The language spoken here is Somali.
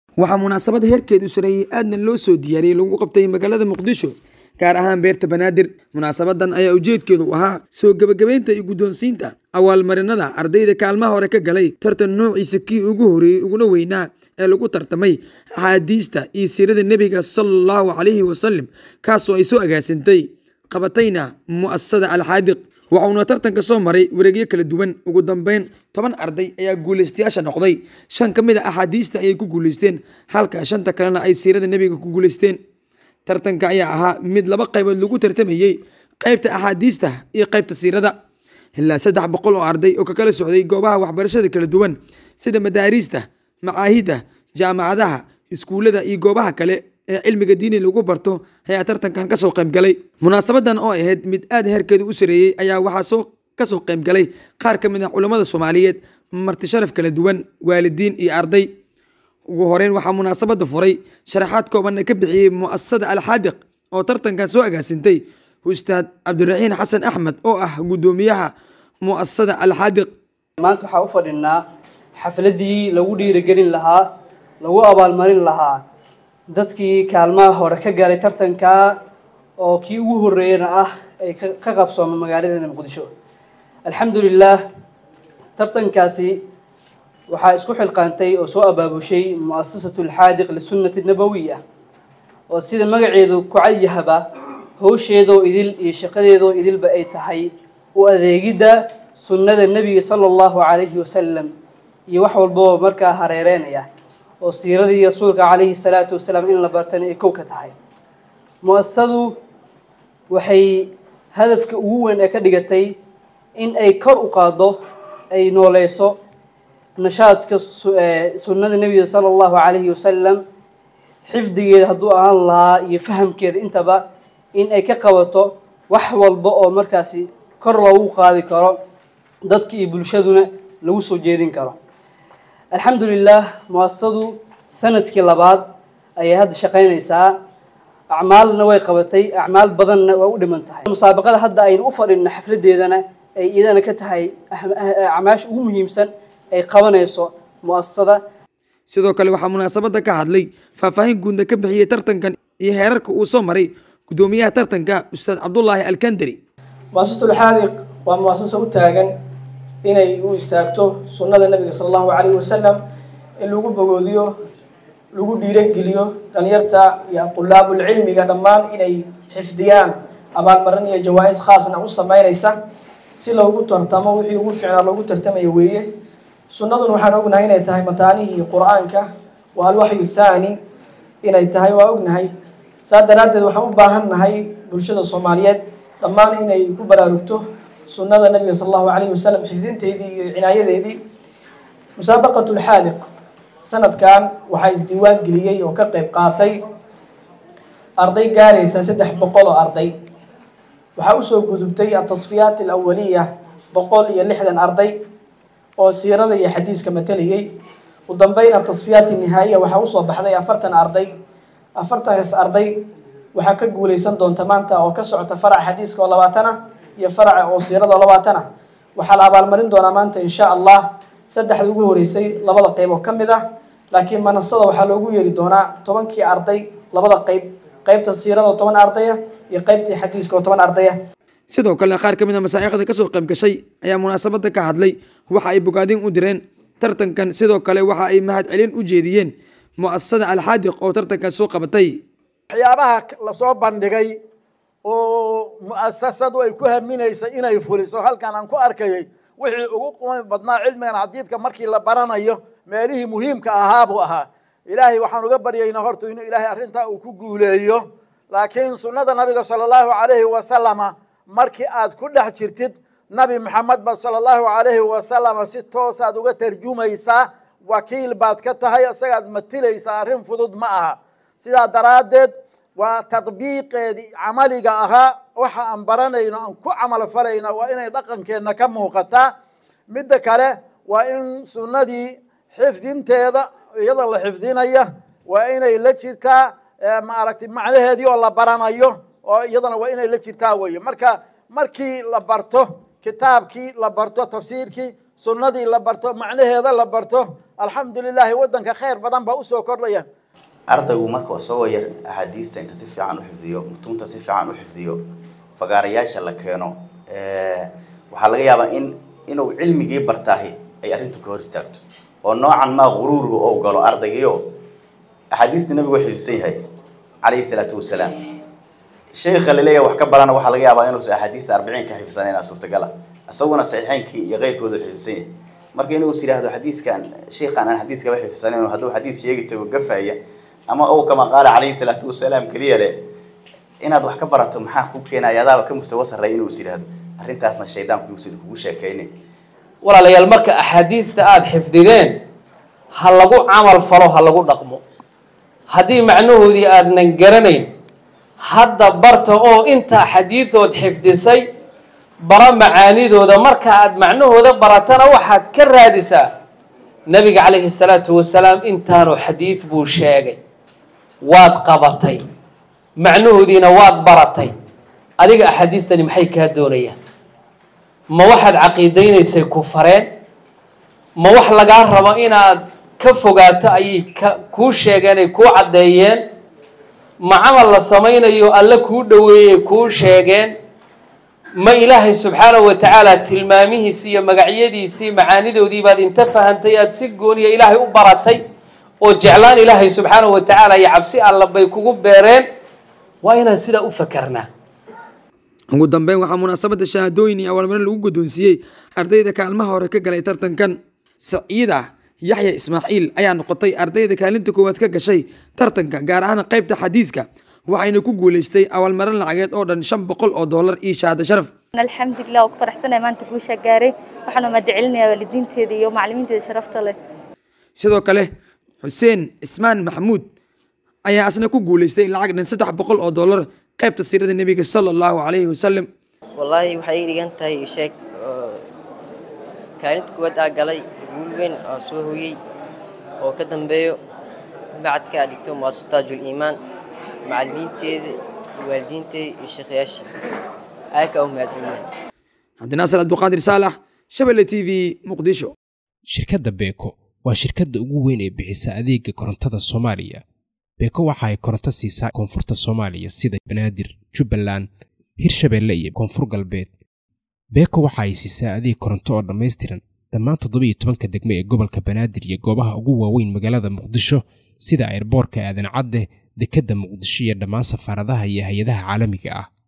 waxaa munaasabad heerkeedu sareeyey aadna loo soo diyaariyey lagu qabtay magaalada muqdisho gaar ahaan beerta banaadir munaasabadan ayaa ujeedkeedu ahaa soo gebagabeynta iyo guddoonsiinta awaalmarinada ardayda kaalmaha hore ka galay tartan noociisa kii ugu horeeyey uguna weynaa ee lagu tartamay axaadiista iyo siirada nebiga sala allahu calayhi wasalam kaasoo ay soo agaasintay qabatayna mu'asasada alxaadiq waxauna tartanka soo maray wareegyo kala duwan ugu dambeyn toban arday ayaa guulaystayaasha noqday shan ka mid a axaadiista ayay ku guulaysteen halka shanta kalena ay siirada nebiga ku guulaysteen tartanka ayaa ahaa mid laba qaybood lagu tartamayey qaybta axaadiista iyo qaybta siirada ilaa saddex boqol oo arday oo ka kala socday goobaha waxbarashada kala duwan sida madaariista macaahidda jaamacadaha iskuullada iyo goobaha kale ee cilmiga diini lagu barto ayaa tartankan kasoo qaybgalay munaasabadan oo ahayd mid aad heerkeedu u sareeyey ayaa waxaa soo kasoo qaybgalay qaar ka mid ah culammada soomaaliyeed marti sharaf kala duwan waalidiin iyo arday ugu horeyn waxaa munaasabada furay sharaxaad koobanna ka bixiyey mu'asasada alxaadiq oo tartankan soo agaasintay ustaad cabdiraxiin xasan axmed oo ah guddoomiyaha mu'asasada alxaadiq maanta waxaa u fadhinaa xafladii lagu dhiirigelin lahaa lagu abaalmarin lahaa dadkii kaalmaha hore ka galay tartanka oo kii ugu horeeyana ah ay ka qabsooma magaaladeena muqdisho alxamdu lilah tartankaasi waxaa isku xilqaantay oo soo abaabushay mu'asasatu alxaadiq lisunnati nabawiya oo sida magaceedu ku cadyahaba howsheedoo idil iyo shaqadeedoo idilba ay tahay u adeegidda sunnada nebiga sala allahu calayhi wasalam iyo wax walboo markaa hareereynaya oo siiradii rasuulka calayhi salaatu wasalaam in la bartana ay kow ka tahay mu-asasadu waxay hadafka ugu weyn ee ka dhigatay in ay kor u qaaddo ay nooleyso nashaadka sunnada nebiga sala allahu calayhi wasalam xifdigeeda hadduu ahaan lahaa iyo fahamkeeda intaba in ay ka qabato wax walba oo markaasi kor loogu qaadi karo dadka iyo bulshaduna lagu soo jeedin karo alxamdu lilah muasasadu sanadkii labaad ayay hadda shaqaynaysaa acmaalna way qabatay acmaal badanna waa u dhiman tahay musaabaqada hadda aynu u fadhina xafladeedana ay iyadana ka tahay acmaasha ugu muhiimsan ay qabanayso muasasada sidoo kale waxaa munaasabada ka hadlay faahfaahin guudna ka bixiyey tartankan iyo heerarka uu soo maray guddoomiyaha tartanka ustaad cabdulaahi alkandari muasasatulxaadiq waa muasasa u taagan inay u istaagto sunnada nabiga sala allahu calayhi wasalam in lagu bogoodiyo lagu dhiirogeliyo dhalinyarta iyo qulaabulcilmiga dhammaan inay xifdiyaan abaalmarin iyo jawaa-is khaasna u sameynaysa si loogu tartamo wixii ugu fiicnaa loogu tartamayo weeye sunnaduna waxaan ognahay inay tahay mataanihii qur-aanka waa alwaxyu thaani inay tahay waa ognahay saas daraaddeed waxaan u baahan nahay bulshada soomaaliyeed dhammaan inay ku baraarugto sunnada nabiga sala allahu calayhi wasalam xifdinteedii iyo cinaayadeedii musaabaqatu lxaadiq sanadkan waxaa isdiiwaan geliyey oo ka qeyb qaatay arday gaaraysa saddex boqol oo arday waxaa usoo gudubtay atasfiyaat alawaliya boqol iyo lixdan arday oo siirada iyo xadiiska matalayay u dambeyn atasfiyaat nihaayiya waxaa usoo baxday afartan arday afartankaas arday waxaa ka guuleysan doonta maanta oo ka socota faraca xadiiska oo labaatana iyo faraca oo siirada oo labaatana waxaa la abaalmarin doonaa maanta insha allah saddexda ugu horeysay labada qeyb oo ka mid ah laakiin manasada waxaa loogu yeeri doonaa tobankii arday labada qeyb qeybta siirada oo toban ardaya iyo qeybtii xadiiska oo toban ardaya sidoo kale qaar ka mid a masaa'ikhda kasoo qayb gashay ayaa munaasabada ka hadlay waxa ay bogaadin u direen tartankan sidoo kale waxa ay mahad celin u jeediyeen mu'asasada alxaadiq oo tartankan soo qabatay waxyaabaha lasoo bandhigay oo mu'asasadu ay ku haminaysa inay fuliso halkan aan ku arkayay wixii ugu qumi badnaa cilmigan xadiidka markii la baranayo meelihii muhiimka ahaa buu ahaa ilaahay waxaan uga baryaynaa horta inuu ilaahay arrintaa uu ku guuleeyo laakiin sunnada nabiga sala allahu calayhi wasalama markii aad ku dhex jirtid nabi maxamed ba sala allahu calayhi wasalama si toosaad uga tarjumaysaa wakiil baad ka tahay isagaad matilaysaa arrin fudud ma aha sidaa daraaddeed waa tadbiiqeedii camaliga ahaa waxa aan baranayno aan ku camal falayno waa inay dhaqankeenna ka muuqataa midda kale waa in sunnadii xifdinteeda iyada la xifdinaya waa inay la jirtaa maaragtay macnaheedii oo la baranayo oo iyadana waa inay la jirtaa weye marka markii la barto kitaabkii la barto tafsiirkii sunnadii la barto macnaheeda la barto alxamdulilaahi waddanka khayr badan baa usoo kordhaya ardaygu marka isagoo yar axaadiista inta si fiican u xifdiyo mutuunta si fiican u xifdiyo fagaarayaasha la keeno waxaa laga yaabaa in inuu cilmigii bartaahi ay arrintu ka hor istaagto oo noocan maa guruurga ou galo ardaygiio axaadiista nabigu waa xifdisan yahay calayhi salaatu wasalaam sheekha laleeyahay wax ka barana waxaa laga yaabaa inuusan axaadiista arbiciinka xifdisanayn suurtagala isaguna saxiixeynkii iyo keyrkooda xifdisan yahay marka inuu is yidhaahdo xadiiskan sheekhaan aan xadiiskaba xifdisanayn hadduu xadiis sheegi tago gafaya ama ou kama qaala calayhi salaatu wasalaam keliya le inaad wax ka barato maxaa ku keenaya adaaba ka mustawa sarreeya inuu is yidhaahdo arrintaasna shaydaanku yuusan kugu sheekaynin walaalayaal marka axaadiista aada xifdideen ha lagu camal falo ha lagu dhaqmo haddii macnahoodii aadnan garanayn hadda barta oo intaa xadiidood xifdisay bara macaanidooda marka aad macnahooda baratana waxaad ka raadisaa nabiga calayhi salaatu wasalaam intaanu xadiid buu sheegay waad qabatay macnahoodiina waad baratay adiga axaadiistani maxay kaa doonayaan ma waxaad caqiidaynaysay ku fareen ma wax lagaa rabo inaad ka fogaato ayay ka kuu sheegeen ay kuu caddeeyeen ma camal la samaynayo alle kuu dhoweeyey kuu sheegeen ma ilaahay subxaanahu wa tacaala tilmaamihiisii iyo magacyadiisii macaanidoodii baad inta fahantay aada si gooniya ilaahay u baratay oo jeclaan ilaahay subxaanahu wa tacaala iyo cabsi alla bay kugu beereen waa inaan sidaa u fakarnaa ugu dambeyn waxaa munaasabadda shahaadooyin iyo awaalmarin lagu guddoonsiiyey ardayda kaalmaha hore ka galay tartankan saciida yaxya ismaaciil ayaa noqotay ardayda kaalinta koowaad ka gashay tartanka gaar ahaan qaybta xadiiska waxayna ku guulaystay awaalmarin lacageed oo dhan shan boqol oo doolar iyo shahaado sharaf alxamdulilah waa ku faraxsanahay maanta guusha gaaray waxaanu mahadcelinayaa waalidiinteeda iyo macallimiinteeda sharafta leh sidoo kale xuseen cismaan maxamuud ayaa asna ku guulaystay lacag dhan saddex boqol oo doolar qaybta siirada nebiga sala allahu calayhi wasalam wallaahi waxay ii dhigan tahay sheeg kaalinta kuwaad aa galay guul weyn aan soo hoyey oo ka dambeeyo bacadka aa dhigto muasataajul iimaan macallimiinteeda waalidiinteeda iyo sheekhayaashii aaka u mahadcelina cabdinaasir abduqaadir saalax shabelle t v muqdisho shirkadda beeko waa shirkadda ugu weyn ee bixisa adeega korontada soomaaliya beeko waxa ay koronto siisaa koonfurta soomaaliya sida banaadir jubbaland hirshabeelle iyo koonfur galbeed beeko waxa ay siisaa adeeg koronto oo dhammaystiran dhammaan toddobiiyo tobanka degmo ee gobolka banaadir iyo goobaha ugu waaweyn magaalada muqdisho sida airboorka aadan cadde dekedda muqdisho iyo dhammaan safaaradaha iyo hay-adaha caalamiga ah